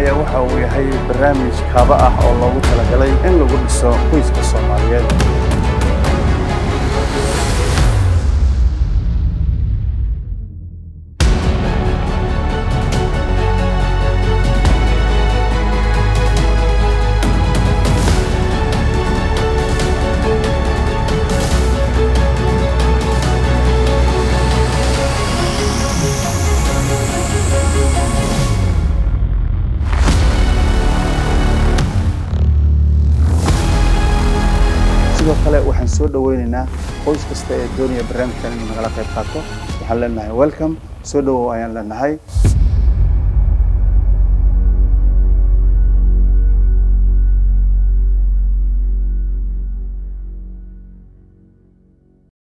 ayaa waxa uu yahay barnaamij kaaba ah oo loogu talagalay in lagu dhiso qoyska soomaaliyeed sidoo kale waxaan soo dhoweynaynaa qoys kasta ee doonaya barnaamijkan inuu nagala qayb qaato waxaan leenahay welcome soo dhowow ayaan leenahay